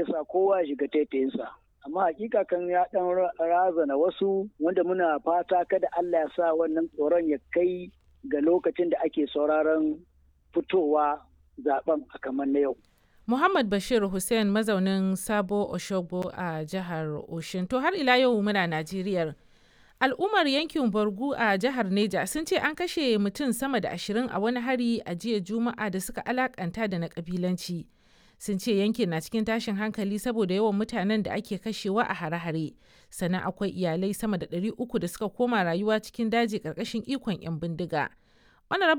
zai sa kowa ya shiga taitayinsa amma hakika kan ya dan razana wasu wanda muna fata kada Allah ya sa wannan tsoron ya kai ga lokacin da ake sauraron fitowa zaben a kamar na yau. Muhammad Bashir Hussein mazaunin Sabo Oshogbo a jihar Oshin. To har ila yau muna Najeriya. Al'ummar yankin Borgu a jihar Neja sun ce an kashe mutum sama da ashirin a wani hari a jiya Juma'a da suka alakanta da na kabilanci. Sun ce yankin na cikin tashin hankali saboda yawan mutanen da ake kashewa a hare-hare. Sannan akwai iyalai sama da ɗari uku da suka koma rayuwa cikin daji ƙarƙashin ikon 'yan bindiga.